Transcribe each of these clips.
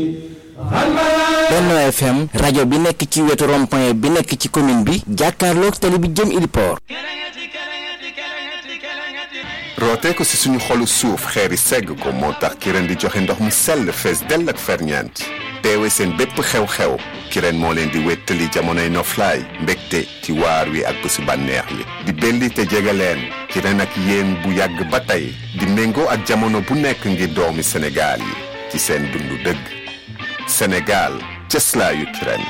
Benno FM rajo bi nekk ci wetu rond-point bi nekk ci commune bi jàkkaarloog tali bi jëm Iliport rootee ko ci suñu xolu suuf xeeri segg ko moo tax kireen di joxe ndox mu sell fees dell ak ferñeent teewe seen bépp xew-xew kireen moo leen di wéttali jamonoy noflaay mbégte ci waar wi ak bésu bànneex yi di belli te jege leen kireen ak yéen bu yàgg ba tey di méngoo ak jamono bu nekk ngir doomi Sénégal yi ci seen dundu dëgg Sénégal cëslaayu kireen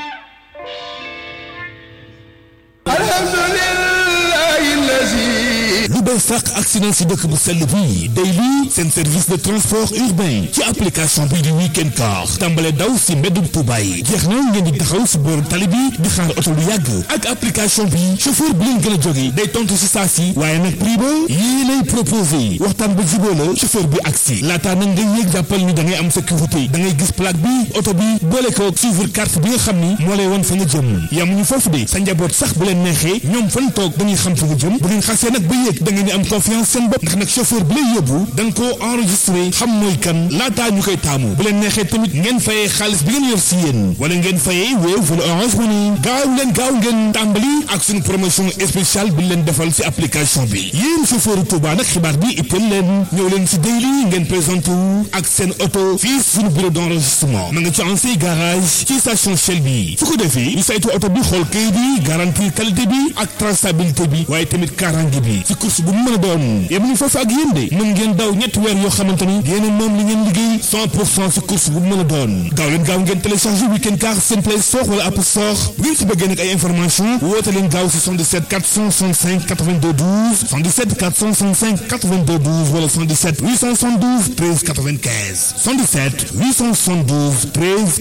lu bees sax accident si dëkk bu sell bi day lii seen service de transport urbain ci application bii di weekend car tàmbale daw si mbeddum Tuuba yi jeex na ngeen di taxaw si booru tali bi di xaar oto lu yàgg ak application bi chauffeur bi leen gën a jóge day tontu si saa si waaye nag prix ba yii lay proposé waxtaan ba jiboo la chauffeur bi agsi laataa nag nga yéeg jàppal ni da ngay am sécurité da ngay gis plaque bi oto bi boole ko suivre carte bi nga xam ni moo lay won fa nga jëm yamuñu foofu de sa njaboot sax bu leen neexee ñoom fan toog dañuy xam fa nga jëm bu ngeen xasee nag ba yéeg da ngeen di am confiance seen bopp ndax nag chauffeur bi lay yóbbu da nga koo enregistré xam mooy kan laataa ñu koy taamu bu leen neexee tamit ngeen fayee xaalis bi ngeen yor si yéen wala ngeen fayee Wave wala Orange Money gaaw leen gaaw ngeen tàmbali ak suñu promotion spéciale bi leen defal si application bi yéen chauffeur Touba nag xibaar bi itteel leen ñëw leen si daily ngeen présenté wu ak seen oto fii suñu bureau d' enregistrement ma nga ci ancien garage ci station Shell bi su ko defee ñu saytu oto bi xool kayit bi garantir qualité bi ak traçabilité bi waaye tamit kaaraange bi ci course bu mën a doon yem ñu foofu ak yéen de mën ngeen daw ñetti weer yoo xamante ni yéen moom li ngeen liggéey 100 pour cent ci course bu mën a doon gaaw leen gaaw ngeen téléchargé weekend car seen play store wala app store bu ngeen ci bëggee nag ay information woote leen gaaw si 77 465 82 12 77 465 82 12 wala 77 872 13 95 77 872 13